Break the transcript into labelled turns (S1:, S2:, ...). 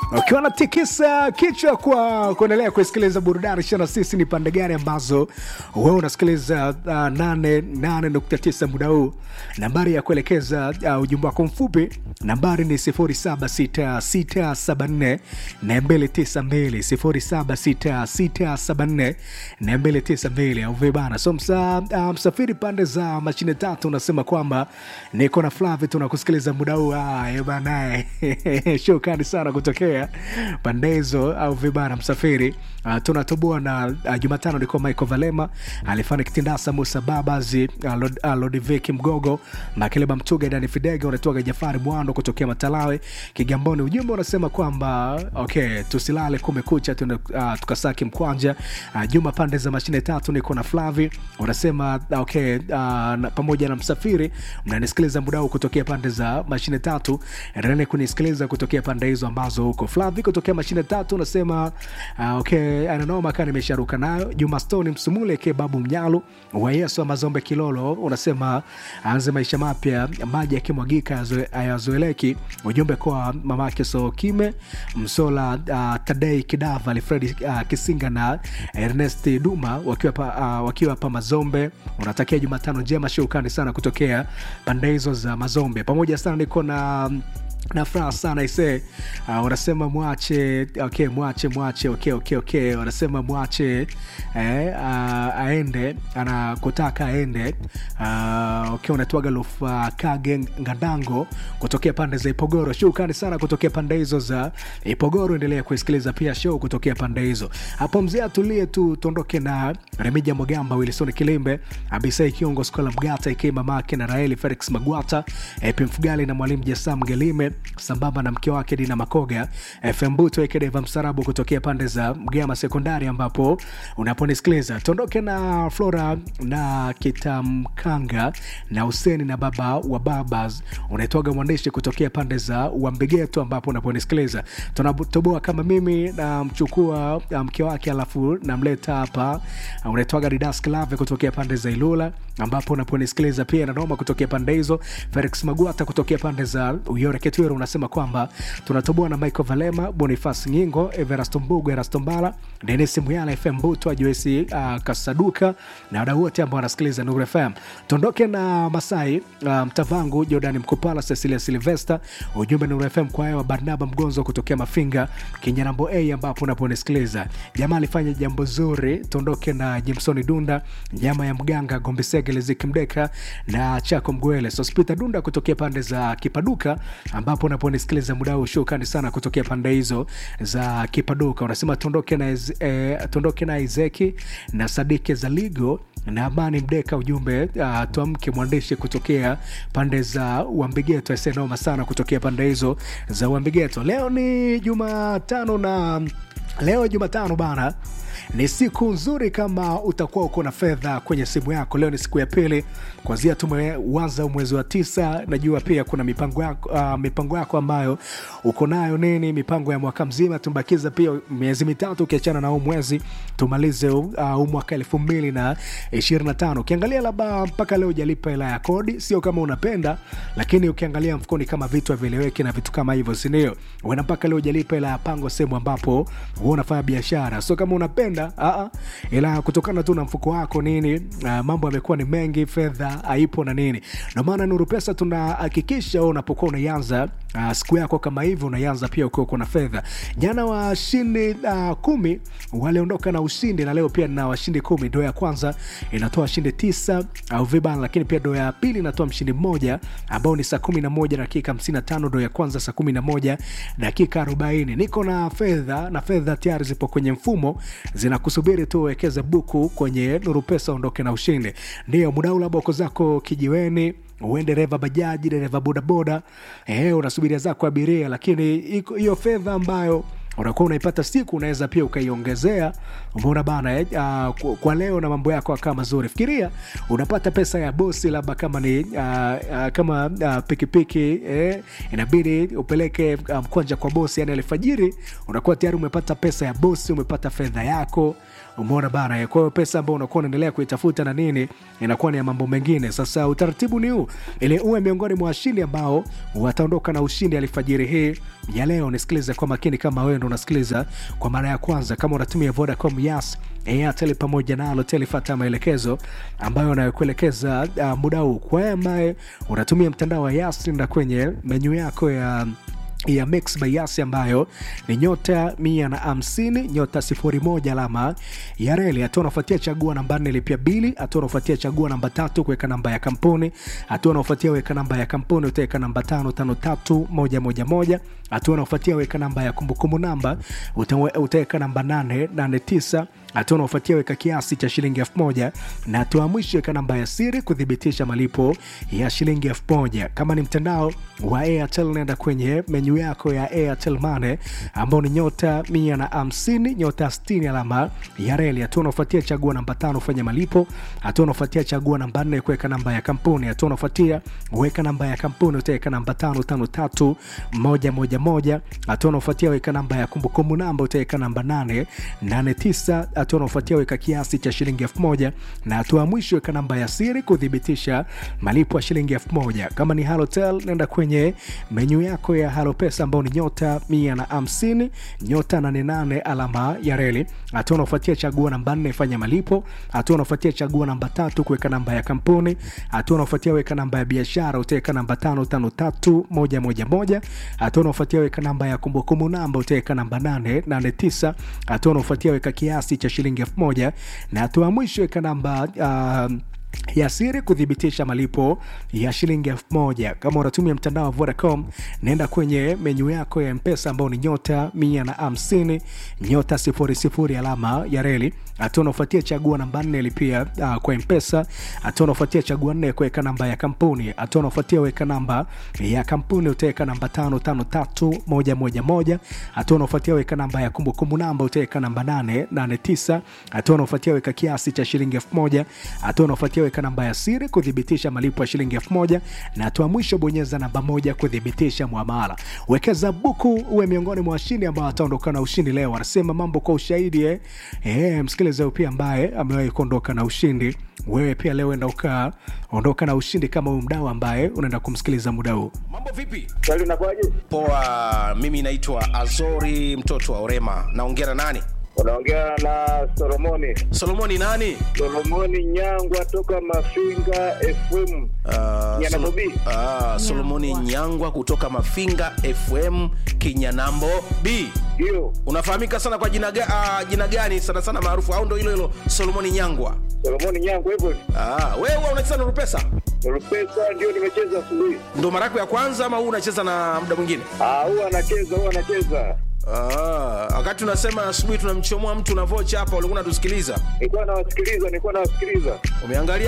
S1: ukiwa natikisa kichwa kwa kuendelea kusikiliza burudani shana sisi ni pande gani ambazo wewe unasikiliza uh, 88.9 muda huu nambari ya kuelekeza uh, ujumbe wako mfupi nambari ni 076674 292 076674 au vibana so msa, uh, msafiri pande za mashine tatu unasema kwamba niko na flavi tunakusikiliza muda huu ah, banae shukrani sana kutokea pande hizo au vibana msafiri uh, tunatoboa na uh, jumatano nilikuwa michael valema alifanya kitindasa musa babazi uh, Lod, uh, lodiviki mgogo makeleba mtuga dani fidege unatoka jafari mwando kutokea matalawe kigamboni ujumbe unasema kwamba okay tusilale kumekucha tuna, uh, tukasaki mkwanja uh, juma pande za mashine tatu niko na flavi unasema okay uh, na, pamoja na msafiri mnanisikiliza muda huu kutokea pande za mashine tatu endeleni kunisikiliza kutokea pande hizo ambazo huko flavi kutokea mashine tatu unasema uh, okay ananoma kaa nimesharuka nayo juma stoni msumule ke babu mnyalu wa yesu wa mazombe kilolo unasema aanze maisha mapya maji yakimwagika ayazoeleki ujumbe kwa mamake sokime msola uh, tadei kidava alfredi uh, kisinga na ernest duma wakiwa pa, uh, wakiwa pa mazombe unatakia jumatano njema shukrani sana kutokea pande hizo za mazombe pamoja sana niko na na furaha sana ise uh, wanasema mwache okay, mwache mwache okay, okay, okay. wanasema mwache eh, uh, aende anakutaka aende uh, okay, unatuaga lufa kage ngadango kutokea pande za ipogoro shukrani sana kutokea pande hizo za ipogoro endelea kuisikiliza pia show kutokea pande hizo hapo mzee atulie tu tuondoke na remija mwagamba wilson kilimbe abisai kiongo skola mgata ikiwa mamake na raeli felix magwata epi mfugali na mwalimu jasam gelime sambamba na mke wake dina makoga fm buto ekedeva msarabu kutokea pande za mgama sekondari ambapo unaponisikiliza tuondoke na flora na kitamkanga na useni na baba wa babas unaitwaga mwandishi kutokea pande za wambegeto ambapo unaponisikiliza tunatoboa kama mimi namchukua mke wake alafu namleta hapa unaitwaga didas klave kutokea pande za ilula ambapo unaponisikiliza pia nanoma kutokea pande hizo felix magwata kutokea pande za uyore ketwero unasema kwamba tunatoboa na michael valema bonifas nyingo everasto mbugu erasto mbala denis muyala fm buto joesi uh, kasaduka na wadau wote ambao wanasikiliza nuru fm tuondoke na masai uh, mtavangu jordani mkupala cecilia silvester ujumbe nuru fm kwa hewa barnaba mgonzo kutokea mafinga kinyarambo a ambapo unaponisikiliza jamaa alifanya jambo zuri tuondoke na jimsoni dunda nyama ya mganga gombisegele zikimdeka na chako mgwele sospita dunda kutokea pande za kipaduka ambapo unaponisikiliza muda huu shukrani sana kutokea pande hizo za kipaduka unasema tuondoke na, eh, tuondoke na izeki na sadike za ligo na amani mdeka ujumbe uh, tuamke mwandishi kutokea pande za uambigeto asenoma sana kutokea pande hizo za uambigeto leo ni jumatano na leo jumatano bana ni siku nzuri kama utakuwa uko na fedha kwenye simu yako leo ni siku ya pili kwanzia tumeuanza mwezi wa tisa najua pia kuna mipango yako, uh, mipango yako ambayo uko nayo nini mipango ya mwaka mzima tumbakiza pia miezi mitatu ukiachana na huu mwezi tumalize huu uh, mwaka elfu mbili na ishirini na tano ukiangalia labda mpaka leo ujalipa hela ya kodi sio kama unapenda lakini ukiangalia mfukoni kama vitu havieleweki na vitu kama hivyo sindio uenda mpaka leo ujalipa hela ya pango sehemu ambapo hu unafanya biashara sio kama unapenda aa, ila kutokana tu na mfuko wako nini uh, mambo yamekuwa ni mengi fedha haipo na nini ndio maana nuru pesa tunahakikisha unapokuwa unaianza uh, siku yako kama hivyo unaianza pia ukiwa uko na fedha jana washindi uh, kumi waliondoka na ushindi na leo pia na washindi kumi ndo ya kwanza inatoa washindi tisa au uh, vibana lakini pia ndo ya pili inatoa mshindi mmoja ambao ni saa kumi na moja dakika hamsini na tano ndo ya kwanza saa kumi na moja dakika arobaini niko na fedha na fedha tayari zipo kwenye mfumo zinakusubiri tu uwekeze buku kwenye nuru pesa ondoke na ushindi ndio mudau labda uko zako kijiweni uwe dereva bajaji dereva bodaboda eh, unasubiria zako abiria lakini hiyo fedha ambayo unakuwa unaipata siku unaweza pia ukaiongezea umeona bana eh, uh, kwa leo na mambo yako akaa mazuri fikiria unapata pesa ya bosi labda kama ni uh, uh, kama uh, pikipiki eh, inabidi upeleke mkwanja um, kwa bosi yani alfajiri unakuwa tayari umepata pesa ya bosi umepata fedha yako umeona bana kwa hiyo pesa ambayo unakuwa unaendelea kuitafuta na nini inakuwa ni ya mambo mengine sasa utaratibu ni huu ili uwe miongoni mwa washindi ambao wataondoka na ushindi alfajiri hii ya leo nisikilize kwa makini kama wewe ndo unasikiliza kwa mara ya kwanza kama unatumia vodacom yas airtel pamoja na alotel fata maelekezo ambayo anayokuelekeza uh, muda huu kwa ambaye unatumia mtandao wa yas nda kwenye menyu yako ya ya mix by yasi ambayo ni nyota mia na hamsini nyota sifuri moja alama ya reli hatua unafuatia chagua namba nne lipia bili hatua unafuatia chagua namba tatu kuweka namba ya kampuni hatua unafuatia weka namba ya kampuni utaweka namba tano tano tatu moja moja moja hatua unafuatia weka namba ya kumbukumbu namba utawe- utaweka namba nane nane tisa hatua unaofuatia weka kiasi cha shilingi elfu moja na hatua ya mwisho weka namba ya siri kuthibitisha malipo ya shilingi elfu moja kama ni mtandao wa airtel naenda kwenye menyu yako ya airtel mane ambao ni nyota mia na hamsini nyota 60 alama ya reli hatua unaofuatia chagua namba tano fanya malipo hatua unaofuatia chagua namba nne kuweka namba ya kampuni hatua unaofuatia weka namba ya kampuni utaweka namba tano tano tatu moja moja moja hatua unaofuatia weka namba ya kumbukumbu namba utaweka namba nane nane tisa hatua unaofuatia weka kiasi cha shilingi elfu moja na hatua ya mwisho weka namba ya siri kuthibitisha malipo ya shilingi elfu moja kama ni halotel nenda kwenye menyu yako ya halo pesa ambao ni nyota mia na hamsini nyota 88 alama ya reli hatua unaofuatia chagua namba nne fanya malipo hatua unaofuatia chagua namba tatu kuweka namba ya kampuni hatua unaofuatia weka namba ya biashara utaweka namba tano tano tatu moja moja moja hatua unaofuatia weka namba ya kumbukumbu namba utaweka namba nane nane tisa hatua unaofuatia weka kiasi cha shilingi elfu moja na hatua ya mwisho weka namba uh, ya siri kuthibitisha malipo ya shilingi elfu moja kama unatumia mtandao wa vodacom naenda kwenye menyu yako ya mpesa ambao ni nyota mia na hamsini nyota sifuri sifuri alama ya reli hatua unaofuatia chagua namba nne lipia uh, kwa mpesa hatua unaofuatia chagua nne kuweka namba ya kampuni hatua unaofuatia weka namba ya kampuni utaweka namba tano tano tatu moja moja moja hatua unaofuatia weka namba ya kumbukumbu namba utaweka namba nane nane tisa hatua unaofuatia weka kiasi cha shilingi elfu moja hatua unaofuatia weka namba ya siri kuthibitisha malipo ya shilingi elfu moja na hatua mwisho bonyeza namba moja kuthibitisha mwamala wekeza buku uwe miongoni mwa washindi ambao wataondoka na ushindi leo wanasema mambo kwa ushahidi eh? Eh, msikilize huyu pia ambaye amewahi kuondoka na ushindi wewe pia leo enda ukaa ondoka na ushindi kama huyu mdau ambaye unaenda kumsikiliza muda huu
S2: mambo vipi
S3: Swali unakuwaje?
S2: poa mimi naitwa azori mtoto wa orema naongea na nani
S3: Unaongea na Solomoni.
S2: solomoni nani
S3: Solomoni Nyangwa toka Mafinga FM.
S2: Ah,
S3: Nyana
S2: Sol-
S3: Bobi.
S2: ah, solomoni nyangwa kutoka mafinga fm kinyanambo b
S3: Ndio.
S2: unafahamika sana kwa jina, ga, uh, jina gani sana sana maarufu au ndo hilo hilo solomoni nyangwa
S3: Solomoni Nyangwa hivyo.
S2: ah, wewe huwa unacheza na rupesa
S3: Pesa ndio nimecheza asubuhi.
S2: ndo mara yako ya kwanza ama huu unacheza na muda mwingine
S3: Ah, huwa anacheza, huwa anacheza.
S2: Ah, wakati unasema asubuhi tunamchomoa mtu na vocha hapa ulikuwa unatusikiliza
S3: Nilikuwa nawasikiliza, nilikuwa nawasikiliza.
S2: umeangalia